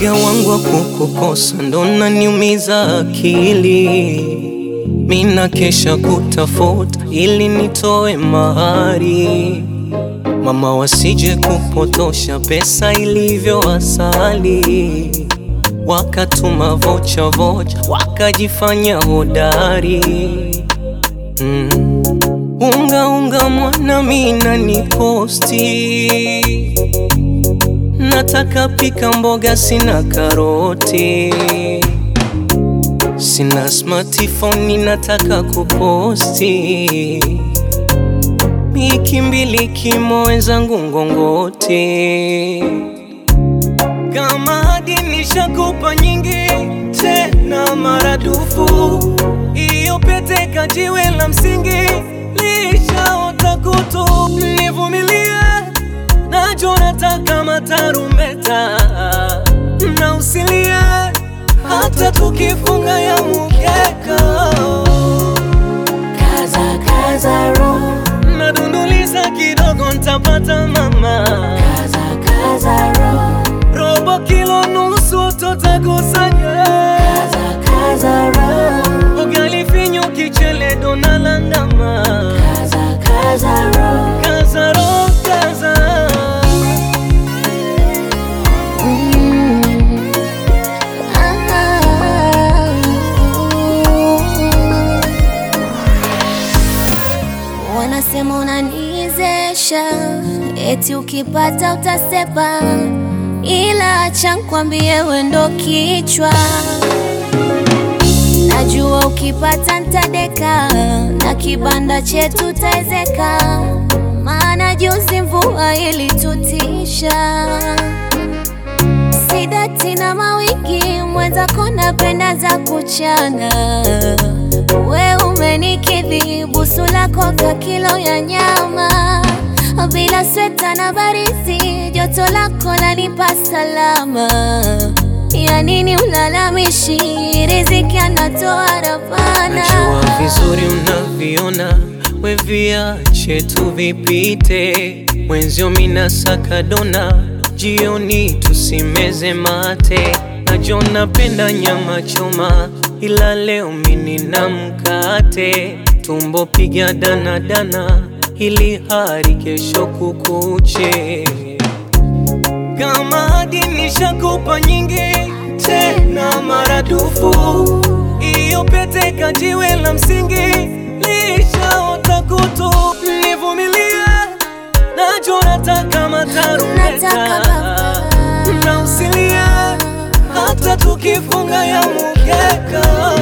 Woga wangu wa kukukosa ndo naniumiza akili, mina kesha kutafuta ili nitoe mahari, mama wasije kupotosha pesa ilivyo asali, wakatuma vocha vocha wakajifanya hodari mm. Unga unga mwana mina ni posti Nataka pika mboga sina karoti Sina smartphone nataka kuposti Wiki mbili kimo wenzangu ngongoti Kama hadi nishakupa nyingi tena maradufu Iyo pete kajiwe la msingi lishaota kutu Nivumilie nacho nataka matarumeta na usilie hata tukifunga ya mukeka Kaza kaza roho, nadunduliza kidogo ntapata mama kaza kaza roho, robo kilo nusu tutakusanya kaza kaza roho, ugali finyo kichele donalandama kaza kaza roho. kazaro kaza Mm. Ah. Wanasema unanizesha, eti ukipata utasepa, ila acha nkwambie we ndo kichwa. Najua ukipata ntadeka, na kibanda chetu taezeka, maana juzi mvua ilitutisha. Sidati na mawigi mwenzako napenda za kuchana, we umenikidhi busu lako ka kilo ya nyama, bila sweta na baridi, joto lako lanipa salama. Ya nini ulalamishi, riziki anatoa Rabbana. Najua vizuri unaviona, we viache tu vipite. Mwenzio mina saka dona, jioni tusimeze mate. Najua napenda nyama choma, ila leo mini na mkate. Tumbo piga dana dana, ili hari kesho kukuche. Kama hadi nishakupa nyingi tena maradufu, iyo pete kajiwe la msingi lishaota kutu. Nivumilie, najua nataka matarumeta Nataka na usilie, hata tukifunga ya mukeka